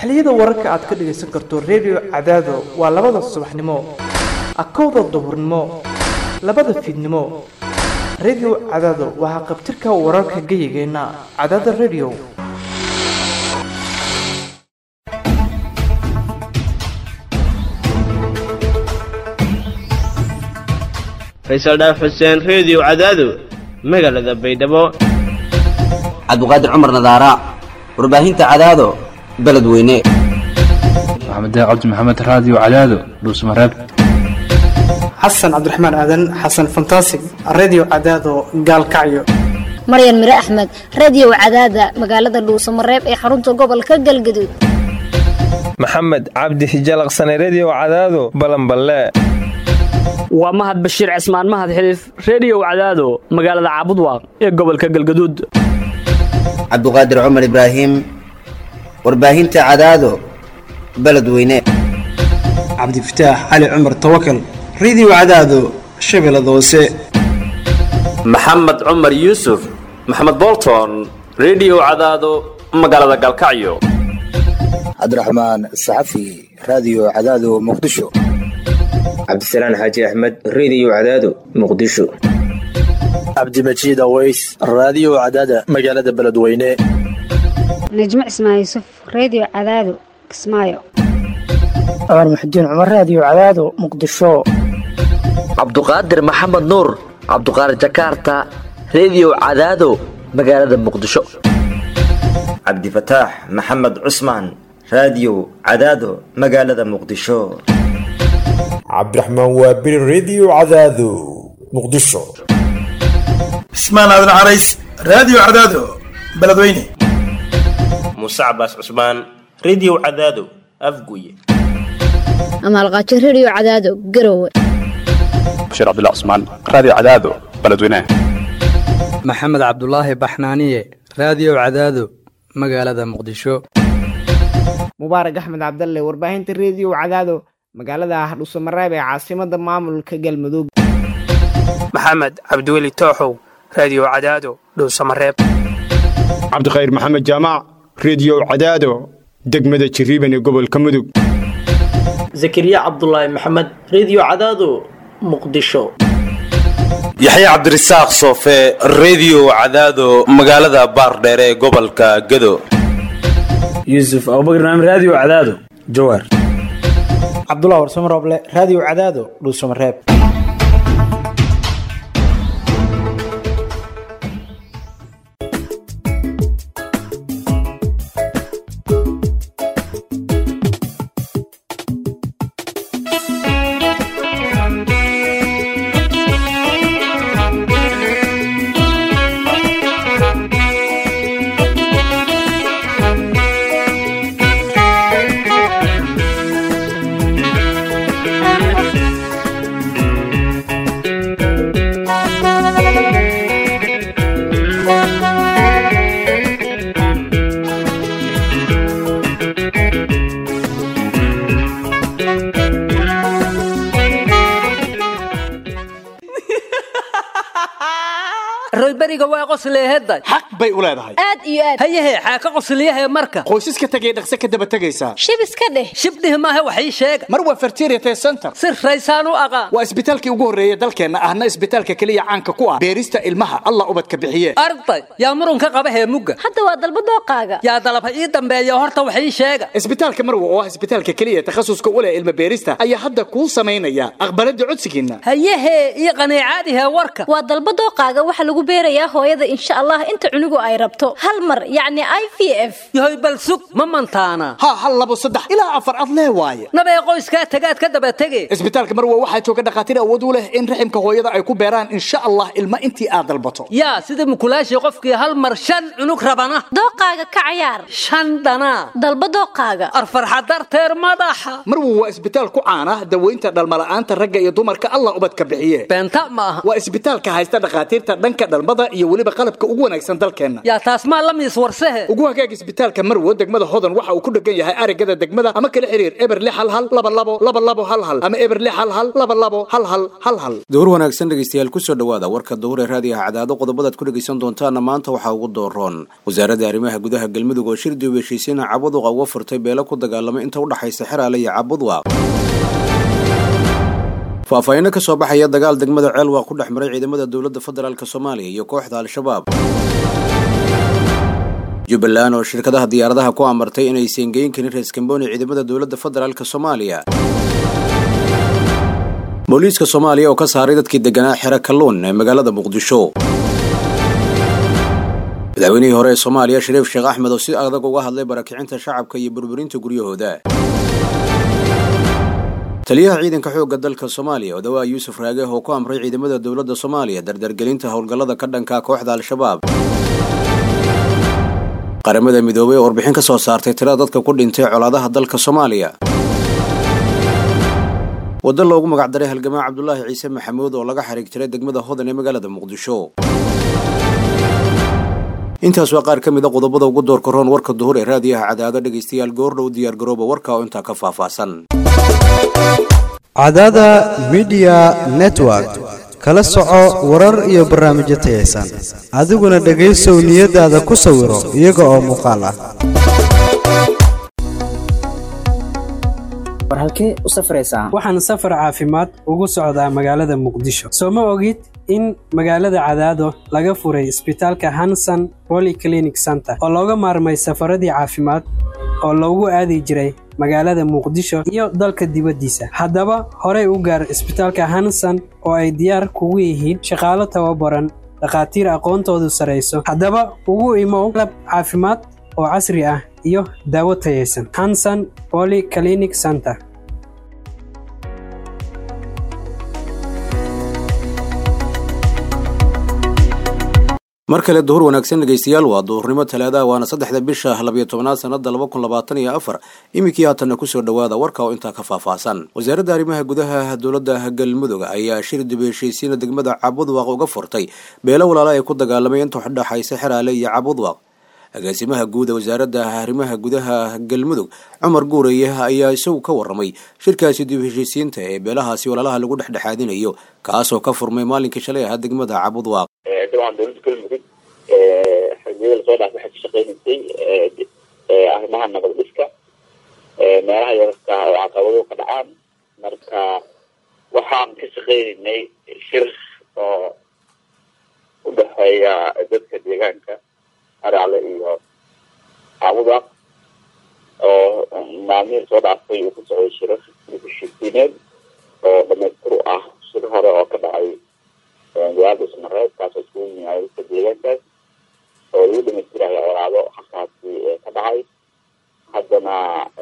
xilliyada wararka aad ka dhagaysan karto redio cadaado waa labada subaxnimo akowda duhurnimo labada fiidnimo redio cadaado waa haqabtirka wararka geyigeenna cadaada redio faysal dhaaf xuseen reediyo cadaado magaalada baydhabo cabdiqaadir cumar nadaara warbaahinta cadaado beledweyne maxamed cabdi maxamed raadiyo cadaado dhuusmareeb xasan cabdiraxmaan aadan xasan fantasig redio cadaado gaalkacyo maryan mire axmed radiyow cadaada magaalada dhuusamareeb ee xarunta gobolka galgaduud maxamed cabdi hijalaqsane rediyo cadaado balanballe waa mahad bashiir cismaan mahad xiliif reediyow cadaado magaalada caabudwaaq ee gobolka galgaduud cabdiqaadir cumar ibraahim warbaahinta cadaado beledweyne cabdifataax cali cumar tawakal redio cadaado shabeellada hoose maxamed cumar yuusuf maxamed bolton rediyo cadaado magaalada galkacyo cabdiraxmaan saxafi raadiyo cadaado muqdisho cabdisalaan xaaji axmed rediyo cadaado muqdisho cabdimajiid aweys raadiyo cadaada magaalada beledweyne najmo cismaan yuusuf reediyo cadaado kismaayo cumar muxudiin cumar raadiyo cadaado muqdisho cabduqaadir maxamed nuur cabduqaadir jakaarta rediyo cadaado magaalada muqdisho cabdifataax maxamed cusmaan raadiyo cadaado magaalada muqdisho cabdiraxmaan waabiri rediyo cadaado muqdisho cismaan aadan carays raadiyo cadaado beledweyne muuse cabaas cusmaan rediyo cadaado afguye amaalqaajo rediyo cadaado garowe bashiir cabdullah cusmaan raadiyo cadaado beledweyne maxamed cabdulaahi baxnaaniye raadiyo cadaado magaalada muqdisho mubaarak axmed cabdalle warbaahinta rediyo cadaado magaalada hardhuusamareeb ee caasimada maamulka galmudug maxamed cabdiweli tooxow raadiyo cadaado dhuusamareeb cabdikhayr maxamed jaamac rediyo cadaado degmada jiriiban ee gobolka mudug zakariya cabdulaahi maxamed rediyo cadaado muqdisho yaxya cabdirasaaq soofe rediyo cadaado magaalada baardheere ee gobolka gado yuusuf abubakar naam raadiyo cadaado jawaar cabdullah warsamo rooble raadiyo cadaado dhuusamareeb royberiga waa qosleeheday xaq bay u leedahay aad iyo aad hayahe xaaka qosliyahe marka qoysaska tegay dhaqse ka daba tegaysaa shib iska dheh shibdhih maahe wax ii sheega mar waa fertiriate center si raysaan u aqaan waa isbitaalkii ugu horreeya dalkeenna ahna isbitaalka keliya caanka ku ah beerista ilmaha allah ubadka bixiye arday yaa murunka qaba heemugga hadda waa dalba dooqaaga yaa dalab ha ii dambeeya horta wax ii sheega isbitaalka marwa oo ah isbitaalka keliya takhasuska u leh ilma beerista ayaa hadda kuu samaynaya aqbalada codsigiinna hayahe ii qaniicaadihe warka waa dalba dooqaaga waxa lagu beerayaa hooyada insha allah inta cunugu ay rabto hal mar yacni i v f yahoy bal sug ma mantaana ha hal labo saddex ilaa afar ad lee waaye nabee qoyskaa tagaad ka daba tege isbitaalka marwa waxaa jooga dhakhaatiir awood u leh in raximka hooyada ay ku beeraan insha allah ilma intii aad dalbato yaa sida mukulaashii qofkii hal mar shan cunug rabana dooqaaga ka cayaar shan dhanaa dalba dooqaaga arfarxa darteer madaxa marwa waa isbitaal ku caana daweynta dhalmala'aanta ragga iyo dumarka allah ubadka bixiye beenta ma aha waa isbitaalka haysta dhakhaatiirta dhanka dhalmada iyo weliba weliba qalabka ugu wanaagsan dalkeenna yaa taas maa la miis warsehe ugu hagaag isbitaalka marwo degmada hodan waxa uu ku dhegan yahay arigada degmada ama kala xiriir eber lix hal hal laba labo laba labo hal hal ama eber lix hal hal laba labo hal hal hal hal duhur wanaagsan dhegeystayaal kusoo dhawaada warka duhur ee raadiyaha cadaado qodobadaad ku dhegeysan doontaana maanta waxaa ugu dooroon wasaaradda arrimaha gudaha galmudug oo shir dib heshiisiina cabudwaqa uga furtay beelo ku dagaalamay inta u dhaxaysa xeraale iyo cabudwaaq faahfaahinno ka soo baxaya dagaal degmada ceelwaaq ku dhex maray ciidamada dowladda federaalk soomaaliya iyo kooxda al-shabaab jubbaland oo shirkadaha diyaaradaha ku amartay inaysan geyn karin rees kambooni ciidamada dowladda federaalk soomaaliya booliiska soomaaliya oo ka saaray dadkii deganaa xero kalluun ee magaalada muqdisho madaxweynihii hore ee soomaaliya shariif sheekh axmed oo si adag uga hadlay barakicinta shacabka iyo burburinta guryahooda taliyaha ciidanka xoogga dalka soomaaliya odawaa yuusuf raage oo ku amray ciidamada dowladda soomaaliya dardargelinta howlgallada ka dhanka kooxda al-shabaab qaramada midoobay oo warbixin ka soo saartay tirada dadka ku dhintay colaadaha dalka soomaaliya waddo loogu magacdaray halgamaa cabdulaahi ciise maxamuud oo laga xariig jiray degmada hodan ee magaalada muqdisho intaas waa qaar ka mid a qodobada ugu doorka roon warka duhur ee raadiyaha cadaado dhegaystayaal goordhow diyaargarooba warka oo intaa ka faahfaahsan cadaada midiya network kala soco warar iyo barnaamijyo tayaysan adiguna dhegaysow niyadaada ku sawiro iyaga oo muuqaal ah war halkee u safraysaa waxaan safar caafimaad ugu socdaa magaalada muqdisho soo ma ogid in magaalada cadaado laga furay isbitaalka hanson polyclinic center oo looga maarmay safaradii caafimaad oo loogu aadi jiray magaalada muqdisho iyo dalka dibaddiisa haddaba horey u gaar isbitaalka hanson oo ay diyaar kugu yihiin shaqaalo tababaran dhakhaatiir aqoontoodu sarayso haddaba ugu imow qalab caafimaad oo casri ah iyo daawo tayaysan hanson polyclinic center mar kale duhur wanaagsan dhegaystayaal waa duhurnimo talaadaha waana saddexda bisha labiyo tobnaad sanada laba kun labaatan iyo afar iminkii haatanna kusoo dhawaada warka oo intaa ka faahfaahsan wasaaradda arrimaha gudaha dowladda galmudug ayaa shir dib heshiisiina degmada cabudwaaq uga furtay beelo walaala ay ku dagaalamay inta udhaxaysa xeraale iyo cabudwaaq agaasimaha guud ee wasaaradda arrimaha gudaha galmudug cumar guureye ayaa isagu ka warramay shirkaasi dib heshiisiinta ee beelahaasi walaalaha lagu dhexdhexaadinayo kaasoo ka furmay maalinkii shalay ahaa degmada cabudwaaq dabcan dowladda galmudug xildhibada lasoo dhaaf waxay ka shaqeynaysay arrimaha nabad dhiska meelaha yararka oo caqabado ka dhacaan marka waxaan ka shaqeynaynay shir oo u dhexeeya dadka deegaanka aracle iyo cabudaq oo maalmihii soo dhaaftay uu ku socday shirar heshiisiineed oo dhamaystir u ah shir hore oo ka dhacay magaalada ismareed kaasoo iskugu yimaada dadka deegaankaas oo lagu dhamaystirayo colaado halkaasi ka dhacay haddana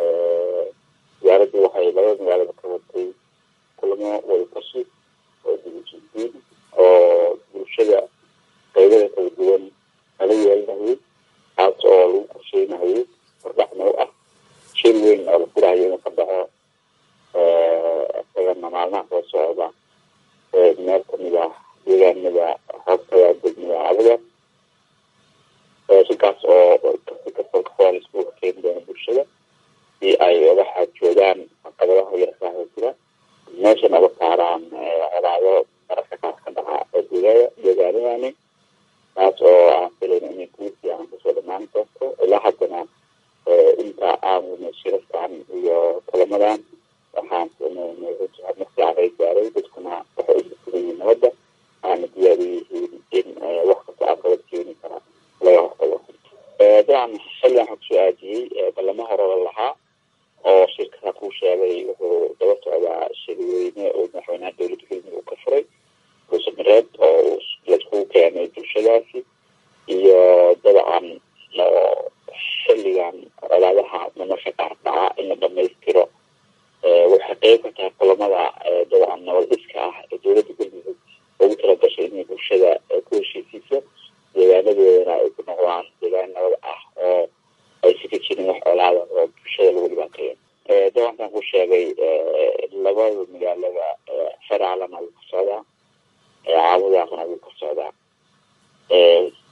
wasaaraddu waxay labada magaalada ka watay kulamo wadatashi oo dibujisiin oo bulshada qaybada kala duwan lala yeelinayay taas oo lagu qorsheynayay wardhaxna u ah shir weyn oo la furayo inuu ka dhaco isagana maalmaha soo socda meel kamid ah deegaanada hoostaga degmada cabuda shirkaas oo si kastoo kafoa laisku keeni doono bulshada si ay oga xaajoogaan caqabadaha yarkaah jira meeshana oga saaraan colaado mararka qaar ka dhaca deegaaya deegaanadani taas oo aan filayno inay kuwi fiican kusoo dhamaan doonto ilaa haddana inta aan shirarkan iyo kulamadan waxaan marfiican gaaray dadkuna waxay u jirsadan yihiin nabadda aana diyaar u yihiin in wax kasta caqabad keeni kara laga hortago dabcan xilligan waxaa kusoo aajiyey ballamo hore la lahaa oo shirkada kuu sheegay wuxuu daba socdaa shirweyne oo madaxweynaha dowladda galmudug uu ka furay ruusamareed oo laiskugu keenay bulshadaasi iyo dabcan oo xilligan colaadaha nolosha qaar dhaca in la dhamaystiro waxay qeyb ka tahay kulamada dabcan nabad dhiska ah ee dowladda galmudug ugu talagashay inay bulshada ku heshiisiiso deegaanadoodana ay ku noqdaan deegaan nabad ah oo aysan ka jirin wax colaada oo bulshada lagu dhibaateeyo dabankan ku sheegay labada magaalada xeraalana wuu ka socdaa caabudaaqna wuu ka socdaa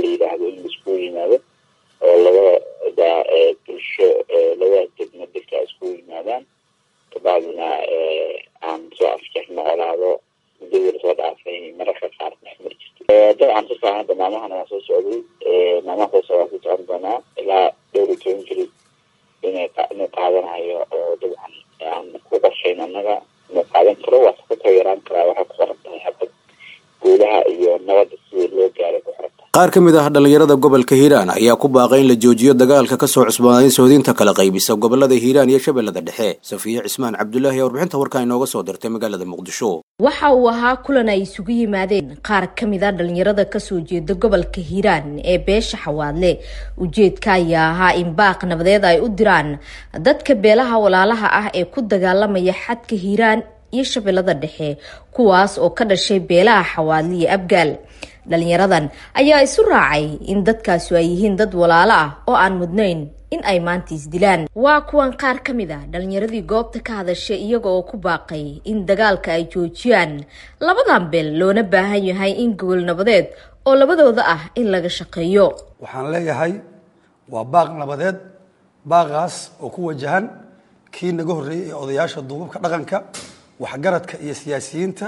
la yidhaahdo in laiskugu yimaado oo labada bulsho labada degmo dadka iskugu yimaadaan kabacdina aan soo afjarno colaado muddadii lasoo dhaafay mararka qaar dhexmar jirto dabcan si fiican hadda maalmahana waa soo socday maalmaha soo socdaa ku socon doonaa ilaa dhowr iyo toban jiri inay inuu qaadanayo oo dabcan aan ku qorshayn annaga inuu qaadan karo waa kasoo yaraan karaa waxay ku qoran tahay habad guulaha iyo nabadda sidii loo gaaray ku xiran qaar ka mid ah dhallinyarada gobolka hiiraan ayaa ku baaqay in la joojiyo dagaalka kasoo cusboonayn sohdinta kala qaybisa gobolada hiiraan iyo shabeellada dhexe safiye cismaan cabdulaahi ee warbixinta warkaa inooga soo dirtay magaalada muqdisho waxa uu ahaa kulan ay isugu yimaadeen qaar ka mid a dhallinyarada kasoo jeeda gobolka hiiraan ee beesha xawaadle ujeedka ayaa ahaa in baaq nabadeed ay u diraan dadka beelaha walaalaha ah ee ku dagaalamaya xadka hiiraan iyo shabeellada dhexe kuwaas oo ka dhashay beelaha xawaadle iyo abgaal dhalinyaradan ayaa isu raacay in dadkaasu ay yihiin dad walaalo ah oo aan mudnayn in ay maanta isdilaan waa kuwan qaar ka mid a dhalinyaradii goobta ka hadashay iyaga oo ku baaqay in dagaalka ay joojiyaan labadan beel loona baahan yahay in gobol nabadeed oo labadooda ah in laga shaqeeyo waxaan leeyahay waa baaq nabadeed baaqaas oo ku wajahan kii naga horreeyey ee odayaasha duubabka dhaqanka waxgaradka iyo siyaasiyiinta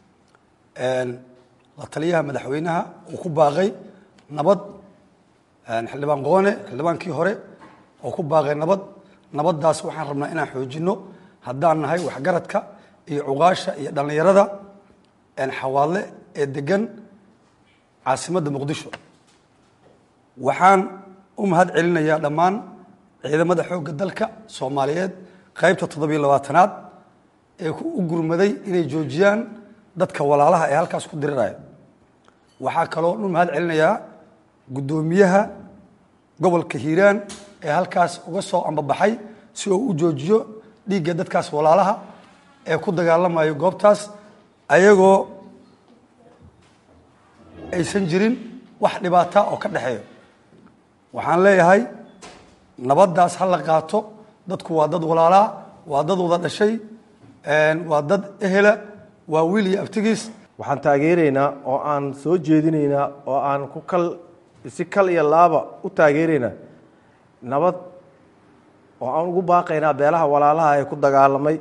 la taliyaha madaxweynaha uu ku baaqay nabad xildhibaan qoone xildhibaankii hore oo ku baaqay nabad nabaddaas waxaan rabnaa inaan xoojino haddaan nahay waxgaradka iyo cuqaasha iyo dhallinyarada xawaadle ee degan caasimadda muqdisho waxaan u mahad celinayaa dhammaan ciidamada xoogga dalka soomaaliyeed qaybta toddobiyo labaatanaad ee u gurmaday inay joojiyaan dadka walaalaha ee halkaas ku diriraya waxaa kaloo u mahad celinayaa guddoomiyaha gobolka hiiraan ee halkaas uga soo ambabaxay si uu u joojiyo dhiigga dadkaas walaalaha ee ku dagaalamayo goobtaas ayagoo aysan jirin wax dhibaata oo ka dhexeeyo waxaan leeyahay nabaddaas ha la qaato dadku waa dad walaalaa waa dad wada dhashay waa dad ehela waa wiil iyo abtigiis waxaan taageeraynaa oo aan soo jeedinaynaa oo aan ku kal si kal iyo laaba u taageeraynaa nabad oo aan ugu baaqaynaa beelaha walaalaha ee ku dagaalamay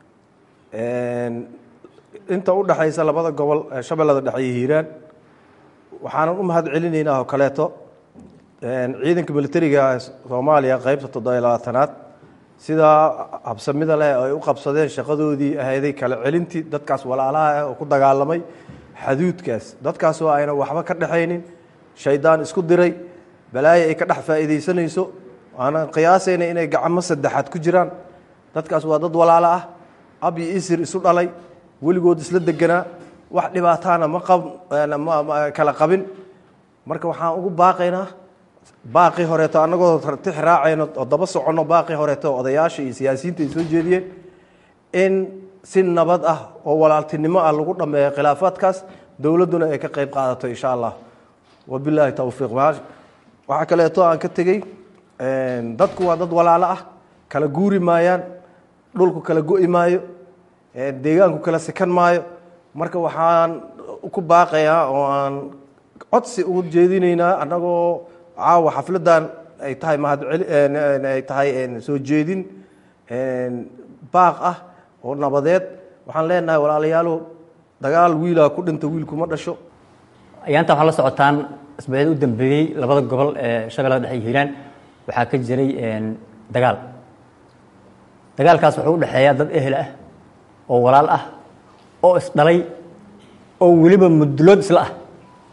inta u dhexaysa labada gobol ee shabeellada dhexe iyo hiiraan waxaanan u mahad celinaynaa oo kaleeto ciidanka militariga ee soomaaliya qeybta toddobiyo labaatanaad sidaa habsamida leh oo ay u qabsadeen shaqadoodii ahayday kala celintii dadkaas walaalaha ah oo ku dagaalamay xaduudkaas dadkaas oo ayna waxba ka dhexaynin shaydaan isku diray balaayo ay ka dhex faa'iidaysanayso aanan qiyaasayna inay gacmo saddexaad ku jiraan dadkaas waa dad walaalo ah ab iyo isir isu dhalay weligood isla deganaa wax dhibaataana ma qab kala qabin marka waxaan ugu baaqaynaa baaqii horeeto annagoo tix raacayno oo daba soconno baaqii horeeto odayaasha iyo siyaasiyiinta ay soo jeediyeen in si nabad ah oo walaaltinimo ah lagu dhammeeyo khilaafaadkaas dowladduna ay ka qayb qaadato insha allah wabilaahi towfiiq waxaa kaleeto aan ka tegey dadku waa dad walaalo ah kala guuri maayaan dhulku kala go'i maayo deegaanku kala sikan maayo marka waxaan ku baaqayaa oo aan codsi ugu jeedinaynaa annagoo caawa xafladan ay tahay mahadceliay tahay soo jeedin baaq ah oo nabadeed waxaan leenahay walaalayaalo dagaal wiilaa ku dhinta wiilkuma dhasho ayaanta waxaa la socotaan isbeed u dambeeyey labada gobol ee shabeellada dhexe iyo hiiraan waxaa ka jiray dagaal dagaalkaas wuxuu u dhexeeyaa dad ehel ah oo walaal ah oo isdhalay oo weliba mudulood isla ah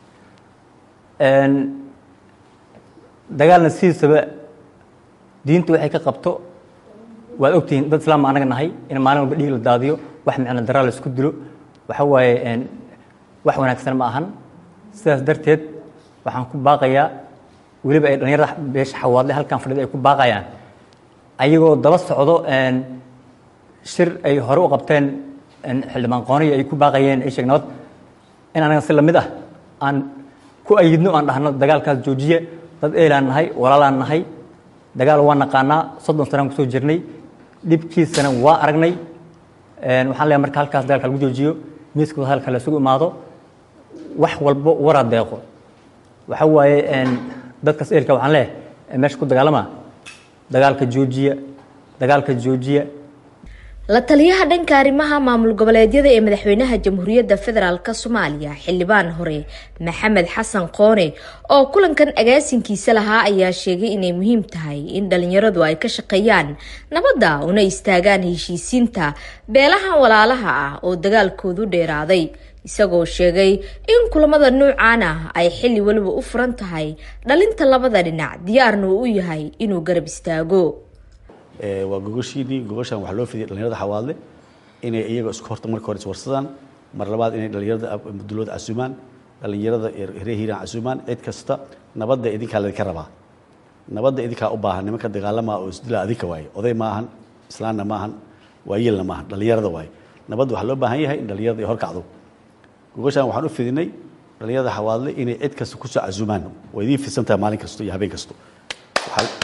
dagaalna sidiisaba diinta waxay ka qabto waad ogtihiin dad islaam anaga nahay in maalin walba dhiig la daadiyo wax micno daraa la isku dilo waxa waaye wax wanaagsan ma ahan sidaas darteed waxaan ku baaqayaa weliba ay dhalinyarada beesha xawaadle halkan fadhida ay ku baaqayaan ayagoo daba socdo shir ay hore u qabteen xildhibaan qooniya ay ku baaqayeen ay sheeg nabad in anaga si lamid ah aan ku ayidno aan dhahno dagaalkaas joojiye dad eelaan nahay walaalaan nahay dagaal waa naqaanaa soddon sanaan kusoo jirnay dhibkiisana waa aragnay waxaan leeyahay marka halkaas dagaalka lagu joojiyo miiska halka la isugu imaado wax walbo wara deeqo waxa waaye een, dadkaas eelka waxaan leeyahay ee meesha ku dagaalama dagaalka joojiya dagaalka joojiya la taliyaha dhanka arrimaha maamul goboleedyada ee madaxweynaha jamhuuriyadda federaalk soomaaliya xildhibaan hore maxamed xasan qoone oo kulankan agaasinkiisa lahaa ayaa sheegay inay muhiim tahay in dhalinyaradu ay ka shaqeeyaan nabadda una istaagaan heshiisiinta beelahan walaalaha ah oo dagaalkoodu dheeraaday isagoo sheegay in kulamada nuucan ah ay xilli weliba u furan tahay dhalinta labada dhinac diyaarna uu u yahay inuu garab istaago Ee, waa gogoshiinii gogoshan waxaa loo fidiyay dhalinyarada xawaadle inay iyaga isku horta marka hore iswarsadaan mar labaad inay dhalinyarada ab- dulooda casuumaan dhalinyarada reer hiiraan casuumaan cid kasta nabadda idinkaa laydinka rabaa nabadda idinkaa u baahan nimanka dagaalamaa oo isdilaa adinka waaye oday maahan islaanna maahan waayeelna maahan dhalinyarada waaye nabadda waxaa loo baahan yahay in dhalinyarada ay horkacdo gogoshan waxaan u fidinay dhalinyarada xawaadle inay cid kasta kusoo casuumaan waa idiin fidsan tahay maalin kasto iyo habeen kasto Waxaa-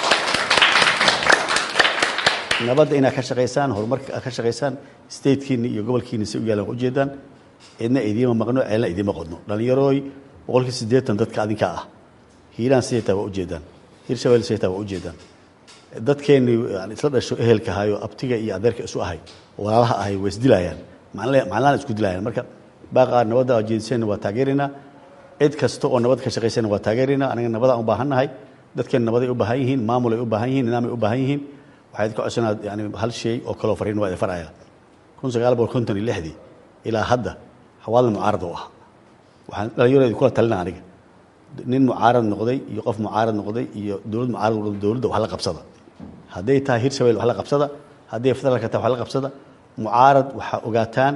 nabadda inaad ka shaqaysaan horumarka aad ka shaqaysaan statekiina iyo gobolkiina si u yaalan waa ujeedaan cidna idiima maqno ceelna idiima qodno dhalinyarooy boqolkii siddeetan dadka adinka ah hiiraan sideetaa waa ujeedaan hiir shabelle sideetaa waa ujeedaan dadkeenni aan isla dhasho ehelka ahayo abtiga iyo adeerka isu ahay oo walaalaha ahay way isdilaayaan macnalaan isku dilaayaan marka baaqaa nabadda aad jeediseenna waa taageeraynaa cid kasta oo nabad ka shaqaysayna waa taageeraynaa anaga nabadaan u baahannahay dadkeen nabaday u baahan yihiin maamulay u baahan yihiin nidaamay u baahan yihiin waxaad ka codsanaa yani hal shay oo kaloo fariin waa idin faraya kun sagaal boqol konton iyo lixdii ilaa hadda xawaalna mucaarad u ah waxaan dhalinyaro kula talina aniga nin mucaarad noqday iyo qof mucaarad noqday iyo dowlad mucaarad noqday dowladda wax la qabsada hadday tahay hir shabelle wax la qabsada hadday federaalka tahay wax la qabsada mucaarad waxaa ogaataan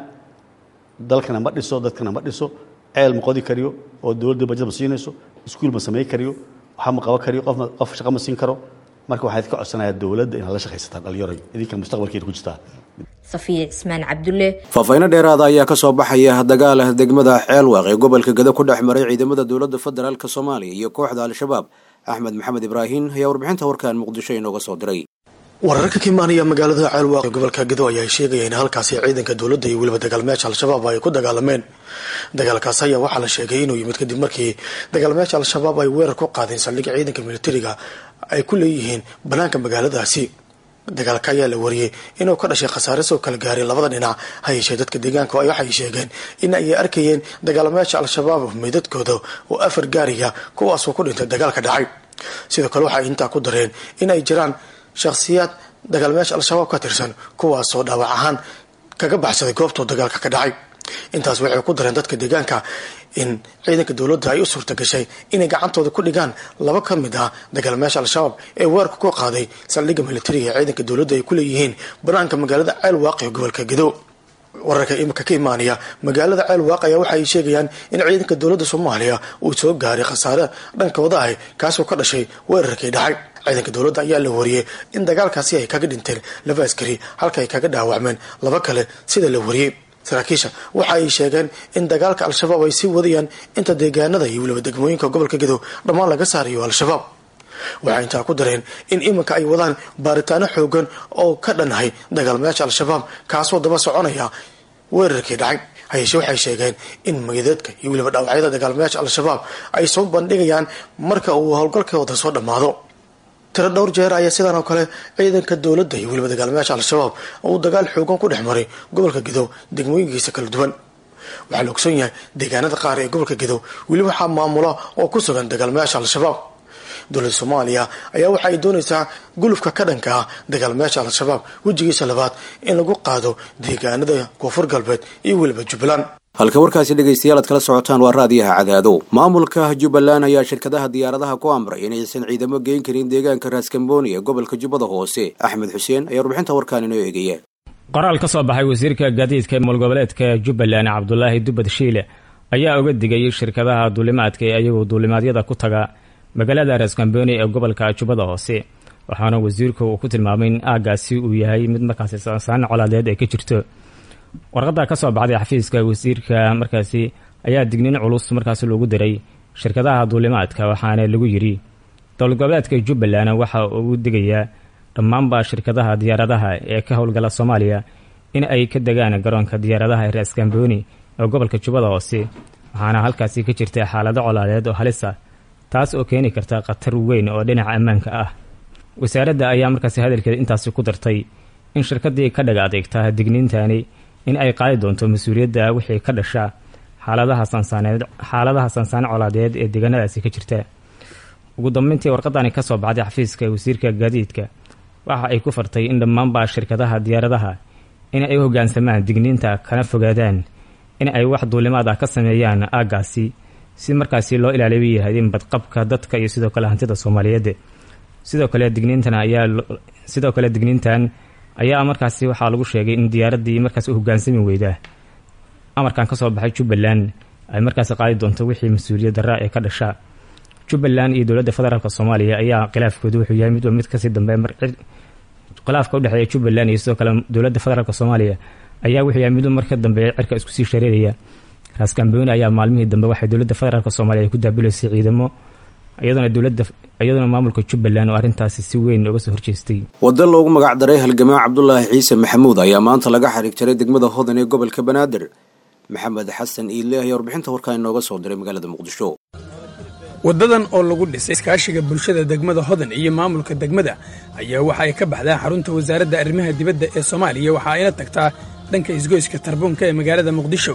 dalkana ma dhiso dadkana ma dhiso ceel ma qodi kariyo oo dowladda bajad ma siinayso iskuul ma samayn kariyo waxa ma qaban kariyo qof ma- qof shaqo ma siin karo marka waxaad ka codsanayaa dowladda inaad la shaqaysataan dhalinyaro idinka mustaqbalkeeda ku jirtaa safiya cismaan cabdulle faahfaahinno dheeraada ayaa ka soo baxaya dagaal degmada ceelwaaq ee gobolka gado ku dhex maray ciidamada dowladda federaalk soomaaliya iyo kooxda al-shabaab axmed maxamed ibraahin ayaa warbixinta warkan muqdisho inooga soo diray wararka ka imaanaya magaalada ceelwaaq ee gobolka gedo ayaa sheegaya in halkaasi ciidanka dowladda iyo weliba dagaalmeesha al-shabaab ay ku dagaalameen dagaalkaas ayaa waxaa la sheegay inuu yimid kadib markii dagaalmeesha al-shabaab ay weerar ku qaadeen saldhigga ciidanka militariga ay ku leeyihiin banaanka magaaladaasi dagaalka ayaa la wariyey inuu ka dhashay khasaare soo kala gaaray labada dhinac ha yeeshee dadka deegaanka ay waxay sheegeen in ay arkayeen dagaalmeesha al-shabaab meydadkooda oo afar gaariga kuwaasoo ku dhintay dagaalka dhacay sidoo kale waxay intaa ku dareen in ay jiraan shakhsiyaad dagaalmeesha al-shabaab ka tirsan kuwaasoo dhaawac ahaan kaga baxsaday goobtoo dagaalka ka dhacay intaas waxay ku dareen dadka deegaanka in ciidanka dowladda ay u suurta gashay inay gacantooda ku dhigaan laba ka mid ah dagaalmeesha al-shabaab ee weerarka ku qaaday saldhigga militariga ee ciidanka dowladda ay ku leeyihiin banaanka magaalada ceel waaqi ee gobolka gedo wararka imika ka imaanaya magaalada ceel waaq ayaa waxa ay sheegayaan in ciidanka dowladda soomaaliya uu soo gaaray khasaare dhankooda ah kaasoo ka dhashay weerarkii dhacay ciidanka dowladda ayaa la wariyey in dagaalkaasi ay kaga dhinteen laba askari halka ay kaga dhaawacmeen laba kale sida la wariyey saraakiisha waxa ay sheegeen in dagaalka al-shabaab ay sii wadayaan inta deegaanada iyo weliba degmooyinka gobolka gedo dhammaan laga saarayo al-shabaab waxay intaa ku dareen in iminka ay wadaan baaritaano xoogan oo ka dhanahay dagaalmayaasha al-shabaab kaasoo daba soconaya weerarkii dhacay hayeeshe waxay sheegeen in magadeedka iyo weliba dhaawacyada dagaalmayaasha al-shabaab ay soo bandhigayaan marka uu howlgalkooda soo dhammaado tiro dhowr jeer ayaa sidaan oo kale ciidanka dowladda iyo weliba dagaalmayaasha al-shabaab uu dagaal xoogan ku dhex maray gobolka gedo degmooyinkiisa kala duwan waxaa la ogson yahay deegaanada qaar ee gobolka gedo weli waxaa maamula oo ku sugan dagaalmayaasha al-shabaab dowladda soomaaliya ayaa waxa ay doonaysaa gulufka ka dhanka ah dagaalmayaasha al-shabaab wejigiisa labaad in lagu qaado deegaanada koonfur galbeed iyo weliba jubbaland halka warkaasi dhegaystayaal aad kala socotaan waa raadiyaha cadaado maamulka jubbaland ayaa shirkadaha diyaaradaha ku amray inaysan ciidamo geyn karin deegaanka raaskambooni ee gobolka jubbada hoose axmed xuseen ayaa warbixinta warkaan inoo eegaya qoraal ka soo baxay wasiirka gaadiidka ee mulgoboleedka jubbaland cabdulaahi dubad shiile ayaa uga digay shirkadaha duulimaadka ee ayagu duulimaadyada ku taga magaalada raaskambooni ee gobolka jubbada hoose waxaana wasiirku uu ku tilmaamay in aagaasi uu yahay mid markaasi saan colaadeed ay ka jirto warqadda ka soo baxday xafiiska wasiirka markaasi ayaa dignin culus markaasi loogu diray shirkadaha duulimaadka waxaana lagu yidhi dowladgoboleedka jubbaland waxa uu digayaa dhammaanba shirkadaha diyaaradaha ee ka howlgala soomaaliya in ay ka degaan garoonka diyaaradaha ee raaskambooni ee gobolka jubbada hoose waxaana halkaasi ka jirta xaalado colaadeed oo halis ah taas oo keeni karta khatar weyn oo dhinaca ammaanka ah wasaaradda ayaa markaasi hadalkeeda intaasi ku dartay in shirkaddii ka dhaga adeegta digniintani in ay qaadi doonto mas-uuliyadda wixii ka dhasha xaaladaha sansaaneed xaaladaha sansaane colaadeed ee deegaanadaasi ka jirta ugu dambeyntii warqadani ka soo baxday xafiiska wasiirka gaadiidka waxa ay ku fartay in dhammaanba shirkadaha diyaaradaha in ay u hoggaansamaan digniinta kana fogaadaan in ay wax duulimaad ah ka sameeyaan aaggaasi si markaasi loo ilaaliyo yahaydin badqabka dadka iyo sidoo kale hantida soomaaliyeed sidoo kale digniintan ayaa sidoo kale digniintan ayaa markaasi waxaa lagu sheegay in diyaaraddii markaasi u hoggaansami weyda amarkan ka soo baxay jubbaland ay markaasi qaadi doonto wixii mas-uuliyad darra ee ka dhasha jubbaland iyo dowladda federaalk soomaaliya ayaa khilaafkoodu wuxuu yahay midba mid kasii dambe khilaafka udhexeeya jubbaland iyo sidoo kale dowladda federaalk soomaaliya ayaa wuxuu yahay midba marka dambe cirka isku sii shareeraya raaskambooni ayaa maalmihii dambe waxay dowladda federaalk soomaaliya ay ku daabilaysay ciidamo iyadoona dowladda iyadoona maamulka jubbaland oo arrintaasi si weyn uga soo horjeestay wadda loogu magac daray halgamaa cabdulaahi ciise maxamuud ayaa maanta laga xariig jaray degmada hodan ee gobolka banaadir maxamed xasan iile ayaa warbixinta warkaa inooga soo diray magaalada muqdisho waddadan oo lagu dhisay iskaashiga bulshada degmada hodan iyo maamulka degmada ayaa waxa ay ka baxdaa xarunta wasaaradda arrimaha dibadda ee soomaaliya waxa ayna tagtaa dhanka isgoyska tarbuunka ee magaalada muqdisho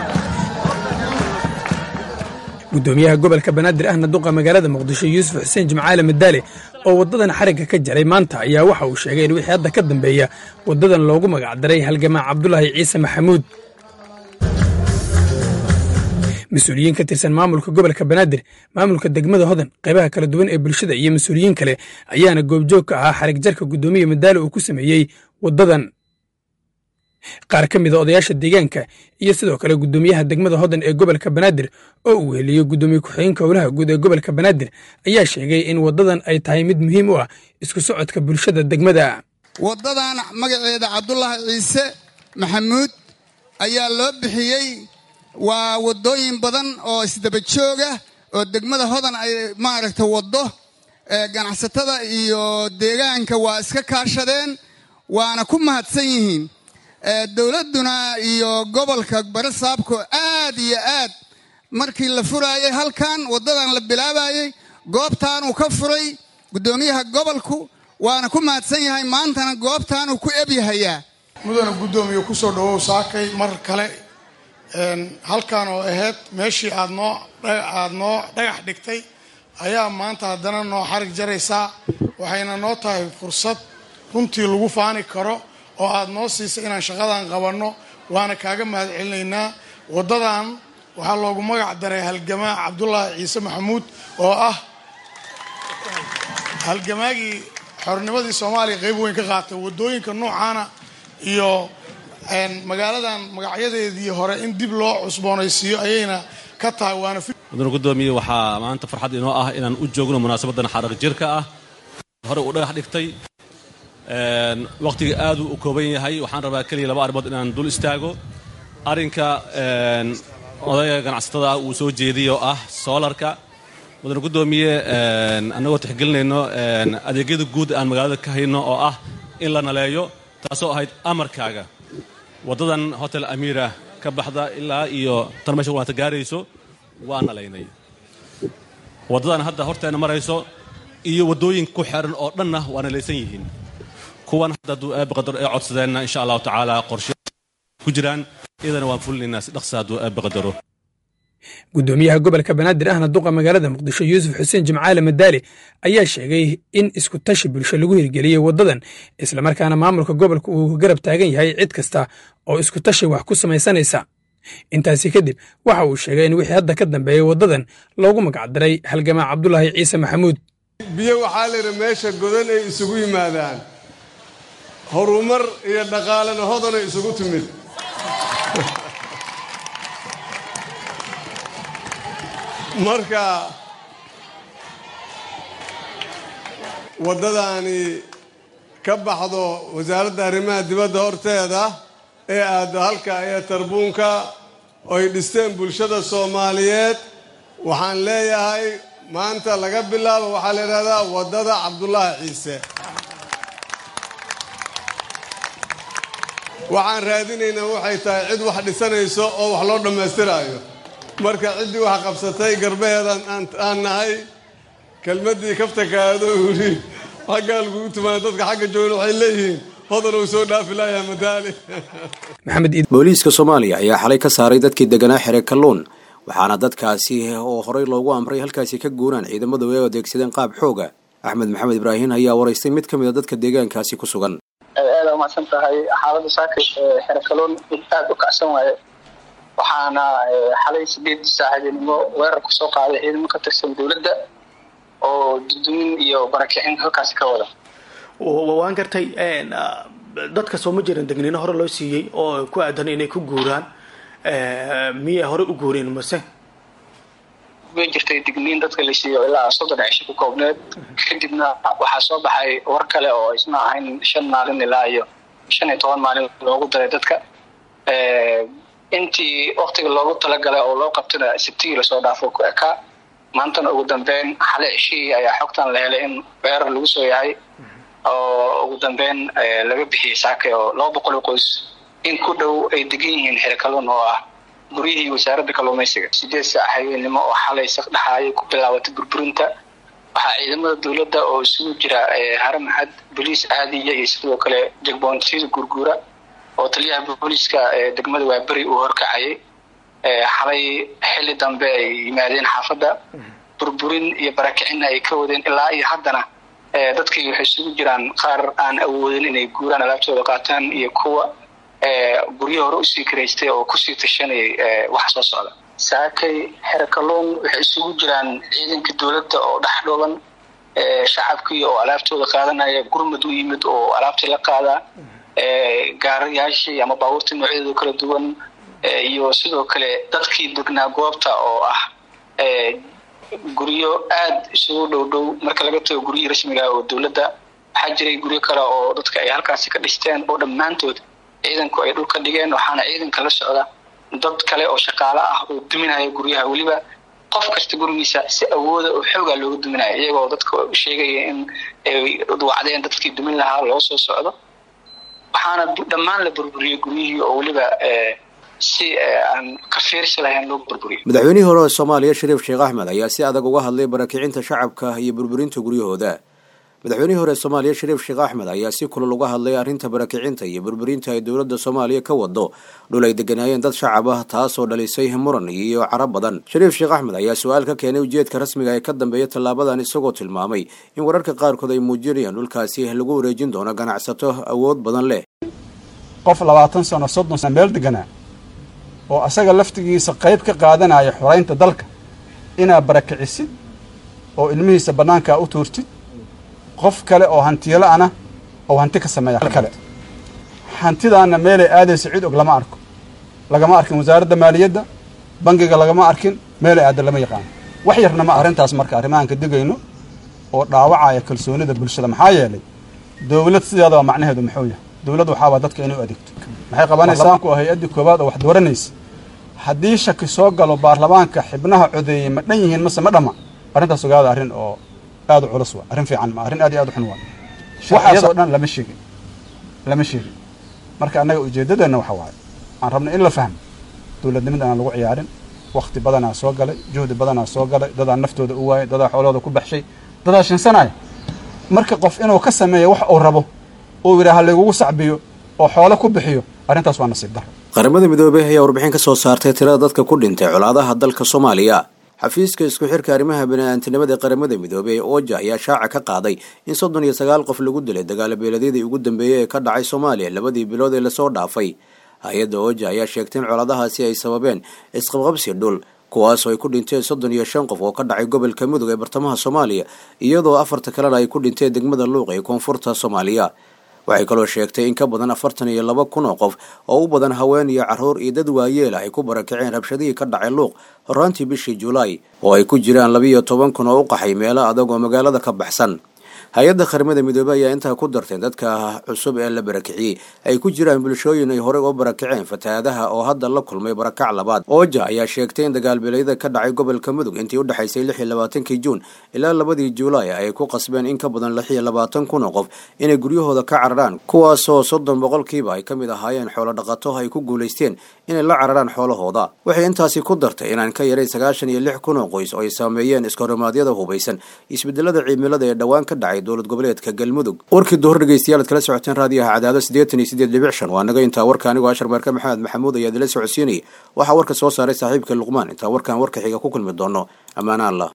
gudoomiyaha gobolka banaadir ahna duqa magaalada muqdisho yuusuf xuseen jimcaale madaale oo waddadan xarigga ka jaray maanta ayaa waxa uu sheegay in wixii hadda ka dambeeya waddadan loogu magacdaray halgamaa cabdulaahi ciise maxamuud mas-uuliyiin ka tirsan maamulka gobolka banaadir maamulka degmada hodan qaybaha kala duwan ee bulshada iyo mas-uuliyiin kale ayaana goobjoog ka ahaa xarig jarka guddoomiya madaale uu ku sameeyey waddadan qaar ka mida odayaasha deegaanka iyo sidoo kale guddoomiyaha degmada hodan ee gobolka banaadir oo uu weheliyo guddoomiye ku-xigeenka howlaha guud ee gobolka banaadir ayaa sheegay in waddadan ay tahay mid muhiim u ah isku socodka bulshada degmada waddadan magaceeda cabdulaahi ciise maxamuud ayaa loo bixiyey waa waddooyin badan oo isdaba jooga oo degmada hodan ay maaragta waddo ganacsatada iyo deegaanka waa iska kaashadeen waana ku mahadsan yihiin dowladduna iyo gobolka barasaabko aad iyo aad markii la furaayay halkan waddadan la bilaabayey goobtaanuu ka furay guddoomiyaha gobolku waana ku mahadsan yahay maantana goobtaanuu ku ebyahayaa mudana guddoomiye kusoo dhawow saakay mar kale halkan oo ahayd meeshii aad noo aada noo dhagax dhigtay ayaa maanta haddana noo xarig jaraysaa waxayna noo tahay fursad runtii lagu faani karo oo aada noo siisay inaan shaqadan qabanno waana kaaga mahad celinaynaa waddadan waxaa loogu magac daray halgamaa cabdulaahi ciise maxamuud oo ah halgamaagii xornimadii soomaaliya qayb weyn ka qaatay waddooyinka noocaana iyo magaaladan magacyadeedii hore in dib loo cusboonaysiiyo ayayna ka tahay waana mudane guddoomiye waxaa maanta farxad inoo ah inaan u joogno munaasabadan xaraq jirka ah hore uu dhagax dhigtay wakhtiga aad uu u kooban yahay waxaan rabaa keliya laba arrimood inaan dul istaago arrinka odayga ganacsatada ah uu soo jeediyay oo ah soolarka mudane guddoomiye annagoo tixgelinayno adeegyada guud aan magaalada ka hayno oo ah in la naleeyo taasoo ahayd amarkaaga waddadan hotel amiira ka baxda ilaa iyo tan meesha waanta gaarayso waa nalaynay waddadan hadda horteena marayso iyo waddooyinka ku xeran oo dhanna waa nalaysan yihiin kuwan hadda hadduu aabbi qadar ee codsadeenna insha allahu tacaala qorshe ku jiraan iyadana waan fulinaynaa si dhaqsa hadduu aabbi qadaro guddoomiyaha gobolka banaadir ahna duqa magaalada muqdisho yuusuf xuseen jimcaale madaale ayaa sheegay in isku tashi bulsho lagu hirgeliyey waddadan islamarkaana maamulka gobolka uu garab taagan yahay cid kasta oo isku tashi wax ku samaysanaysa intaasi kadib waxa uu sheegay in wixii hadda ka dambeeyey waddadan loogu magacdaray halgamaa cabdulaahi ciise maxamuud biyo waxaa layidhi meesha godan ay isugu yimaadaan horumar iyo dhaqaalena hodanay isugu timid marka waddadaani ka baxdo wasaaradda arrimaha dibadda horteeda ee aaddo halka iyo tarbuunka oy dhisteen bulshada soomaaliyeed waxaan leeyahay maanta laga bilaabo waxaa la yidhahdaa waddada cabdulaahi ciise waxaan raadinaynaa waxay tahay cid wax dhisanayso oo wax loo dhammaystiraayo marka ciddii wax qabsatay garbaheedan aan nahay kelmaddii kaftakaado yidhi xaggaa lagugu tumaaya dadka xagga joogan waxay leeyihiin hodan uu soo dhaafi layaa madaali booliiska soomaaliya ayaa xalay ka saaray dadkii deganaa xere kalluun waxaana dadkaasi oo horey loogu amray halkaasi ka guuraan ciidamadu ay adeegsadeen qaab xooga axmed maxamed ibraahin ayaa waraystay mid ka mid a dadka deegaankaasi ku sugan aada umacsan tahay xaalada saaka xere kalluun mid aada u kacsan waaye waxaana xalay sideed saaxiibinimo weerar kusoo qaaday ciidamo ka tirsan dowladda oo dudumin iyo barakicin halkaasi ka wada waan gartay dadka soo ma jiran degniino hore loo siiyey oo ku aadan inay ku guuraan miyay hore u guureen mase way jirtay digniin dadka la siiyo ilaa soddon cisho ku koobneed kadibna waxaa soo baxay war kale oo isna ahayn shan maalin ilaa iyo shan iyo toban maalin loogu daray dadka intii waktiga loogu talagalay oo loo qabtana sabtigii lasoo dhaafo ku ekaa maantana ugu dambeyn xale cishihii ayaa xogtan la helay in weerar lagu soo yahay oo ugu dambeyn laga bixiyey saake oo laba boqol oo qoys in ku dhow ay degan yihiin xere kalluun oo ah guryihii wasaaradda kalluumaysiga sideed saac habeenimo oo xalay saqdhaxaayay ku bilaabatay burburinta waxaa ciidamada dowladda oo isugu jira hare maxad boliis aadiya iyo sidoo kale jegboontyada gurguura oo taliyaha booliiska degmada waaberi uu horkacayay xalay xilli dambe ay yimaadeen xaafadda burburin iyo barakicinna ay ka wadeen ilaa iyo haddana dadkii waxay isugu jiraan qaar aan awoodin inay guuraan alaabtooda qaataan iyo kuwa guryo hore usii karaystay oo kusii tashanayay waxa soo socda saakay xere kalluun waxay isugu jiraan ciidanka dowladda oo dhex dhooban shacabkii oo alaabtooda qaadanaya gurmud u yimid oo alaabtii la qaadaa gaarayaashii ama baabuurtii noocyadooda kala duwan iyo sidoo kale dadkii degnaa goobta oo ah guryo aada isugu dhow dhow marka laga tago guryihii rasmiga oo dowladda waxaa jiray guryo kale oo dadka ay halkaasi ka dhisteen oo dhammaantood ciidanku ay dhulka dhigeen waxaana ciidanka la socda dad kale oo shaqaale ah oo duminaya guryaha weliba qof kasta gurigiisa si awooda oo xoogaa looga duminaya iyagoo dadka sheegaya in ay wacdeen dadkii dumin lahaa loo soo socdo waxaana dhammaan la burburiyey guryihii oo weliba si aan ka fiirsi lahayn loo burburiyo madaxweynihii hore ee soomaaliya shariif sheekh axmed ayaa si adag uga hadlay barakicinta shacabka iyo burburinta guryahooda madaxweynihii hore ee soomaaliya shariif sheekh axmed ayaa si kulal uga hadlay arrinta barakicinta iyo burburinta ay dowladda soomaaliya ka wado dhul ay deganaayeen dad shacab ah taasoo dhalisay muran iyo carab badan shariif sheekh axmed ayaa su-aal ka keenay ujeedka rasmiga ee ka dambeeya tallaabadan isagoo tilmaamay in wararka qaarkood ay muujinayaan dhulkaasi lagu wareejin doono ganacsato awood badan leh qof labaatan sano soddon sano meel deganaa oo asaga laftigiisa qayb ka qaadanaya xoraynta dalka inaad barakicisid oo ilmihiisa bannaankaa u tuurtid qof kale oo hantiyala ana oo hanti ka sameeya kale hantidaana meelay aadaysa cid og lama arko lagama arkin wasaaradda maaliyadda bangiga lagama arkin meelay aada lama yaqaano wax yarna ma arrintaas marka arrimahan ka digayno oo dhaawacaya kalsoonida bulshada maxaa yeelay dowlad sideedaba macnaheedu muxuu yahay dowlad waxaabaa dadka inay u adeegto maxay qabanaysaa ku hay-addii koowaad oo wax dooranaysa haddii shaki soo galo baarlamaanka xibnaha codeeyey ma dhan yihiin mase ma dhama arrintaas ogaada arrin oo aada u culus waa arrin fiican ma arrin aad iyo aad u xun waa waxaasoo dhan lama sheegin lama sheegin marka annaga ujeeddadeenna waxa waaye aan rabna in la fahmo dowladnimada aan lagu ciyaarin wakti badanaa soo galay juhdi badanaa soo galay dadaa naftooda u waayay dadaa xoolahooda ku baxshay dadaa shinsanaya marka qof inuu ka sameeyo wax uu rabo uu yidhaaha laygugu sacbiyo oo xoolo ku bixiyo arrintaas waa nasiib daro qaramada midoobey ayaa warbixin ka soo saartay tirada dadka ku dhintay colaadaha dalka soomaaliya xafiiska isku xirka arrimaha bani-aantinimada ee qaramada midoobey ee ooja ayaa shaaca ka qaaday in soddon iyo sagaal qof lagu dilay dagaala beeladyadii ugu dambeeyey ee ka dhacay soomaaliya labadii bilood ee lasoo dhaafay hay-adda ooja ayaa sheegtay in colaadahaasi ay sababeen isqabqabsi dhul kuwaasoo ay ku dhinteen soddon iyo shan qof oo ka dhacay gobolka mudug ee bartamaha soomaaliya iyadoo afarta kalena ay ku dhinteen degmada luuq ee koonfurta soomaaliya waxay kaloo sheegtay in ka badan afartan iyo laba kun oo qof oo u badan haween iyo carruur iyo dad waayeela ay ku barakaceen rabshadihii ka dhacay luuq horaantii bishii julaay oo ay ku jiraan labiiyo toban kun oo u qaxay meelo adag oo magaalada ka baxsan hay-adda qaramada midoobey ayaa intaa ku dartay dadka cusub ee la barakiciyey ay ku jiraan bulshooyin ay horey uga barakaceen fatahaadaha oo hadda la kulmay barakac labaad ooja ayaa sheegtay in dagaalbeelyada ka dhacay gobolka mudug intii u dhexaysay lix iyo labaatankii juun ilaa labadii juulaay ay ku qasbeen in ka badan lix iyo labaatan kun oo qof inay guryahooda ka cararaan kuwaasoo soddon boqolkiiba ay ka mid ahaayeen xoolo dhaqato ay ku guulaysteen inay la cararaan xoolahooda waxay intaasi ku dartay inaan ka yaray sagaashan iyo lix kun oo qoys oo ay saameeyeen iskahormaadyada hubaysan isbedelada cimilada ee dhowaan ka dhacay dowlad goboleedka galmudug warkii duhur dhegeystayaal ad kala socoteen raadiyaha cadaado siddeetan iyo siddeed dhibic shan waa naga intaa warka anigoo ashar meerka maxamed maxamuud ayaa idila socodsiinayay waxaa warka soo saaray saaxiibka luqmaan intaa warkaan warka xiga ku kulmi doono ammaana allah